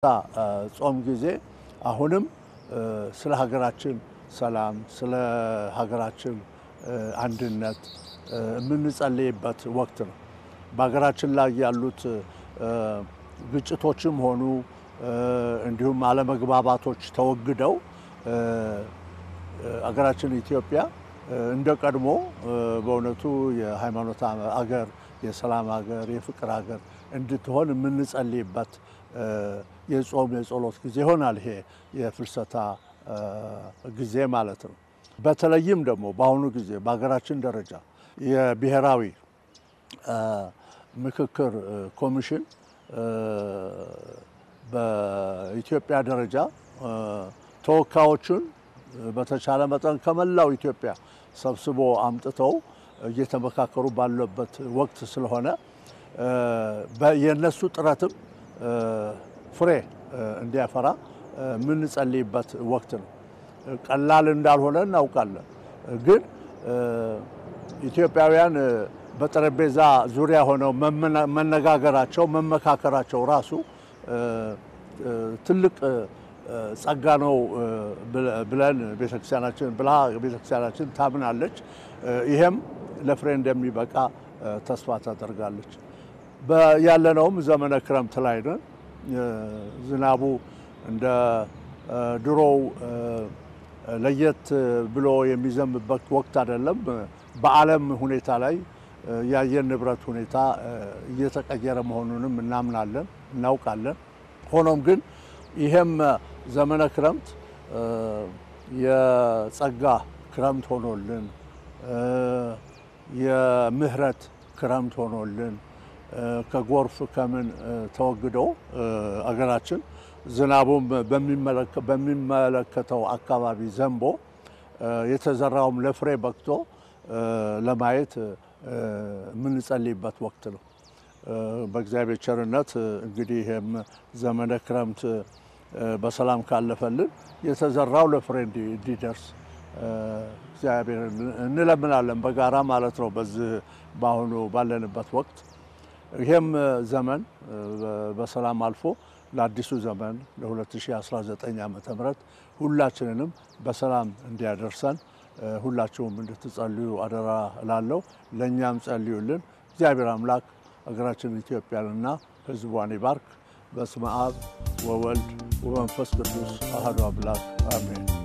ጾም ጊዜ አሁንም ስለ ሀገራችን ሰላም፣ ስለ ሀገራችን አንድነት የምንጸልይበት ወቅት ነው። በሀገራችን ላይ ያሉት ግጭቶችም ሆኑ እንዲሁም አለመግባባቶች ተወግደው ሀገራችን ኢትዮጵያ እንደ ቀድሞ በእውነቱ የሃይማኖት አገር፣ የሰላም ሀገር፣ የፍቅር ሀገር እንድትሆን የምንጸልይበት የጾም የጸሎት ጊዜ ይሆናል። ይሄ የፍልሰታ ጊዜ ማለት ነው። በተለይም ደግሞ በአሁኑ ጊዜ በሀገራችን ደረጃ የብሔራዊ ምክክር ኮሚሽን በኢትዮጵያ ደረጃ ተወካዮቹን በተቻለ መጠን ከመላው ኢትዮጵያ ሰብስቦ አምጥተው እየተመካከሩ ባለበት ወቅት ስለሆነ የእነሱ ጥረትም ፍሬ እንዲያፈራ የምንጸልይበት ወቅት ነው። ቀላል እንዳልሆነ እናውቃለን። ግን ኢትዮጵያውያን በጠረጴዛ ዙሪያ ሆነው መነጋገራቸው መመካከራቸው ራሱ ትልቅ ጸጋ ነው ብለን ቤተክርስቲያናችን ብላ ቤተክርስቲያናችን ታምናለች። ይሄም ለፍሬ እንደሚበቃ ተስፋ ታደርጋለች። ያለነውም ዘመነ ክረምት ላይ ነን። ዝናቡ እንደ ድሮው ለየት ብሎ የሚዘንብበት ወቅት አይደለም። በዓለም ሁኔታ ላይ የአየር ንብረት ሁኔታ እየተቀየረ መሆኑንም እናምናለን፣ እናውቃለን። ሆኖም ግን ይሄም ዘመነ ክረምት የጸጋ ክረምት ሆኖልን የምህረት ክረምት ሆኖልን ከጎርፍ ከምን ተወግዶ አገራችን ዝናቡም በሚመለከተው አካባቢ ዘንቦ የተዘራውም ለፍሬ በቅቶ ለማየት የምንጸልይበት ወቅት ነው። በእግዚአብሔር ቸርነት እንግዲህ ይህም ዘመነ ክረምት በሰላም ካለፈልን የተዘራው ለፍሬ እንዲደርስ እግዚአብሔር እንለምናለን፣ በጋራ ማለት ነው። በዚህ በአሁኑ ባለንበት ወቅት ይሄም ዘመን በሰላም አልፎ ለአዲሱ ዘመን ለ2019 ዓ ም ሁላችንንም በሰላም እንዲያደርሰን ሁላችሁም እንድትጸልዩ አደራ እላለሁ። ለእኛም ጸልዩልን። እግዚአብሔር አምላክ ሀገራችን ኢትዮጵያንና ሕዝቧን ይባርክ። በስመ አብ ወወልድ ወመንፈስ ቅዱስ አሐዱ አምላክ አሜን።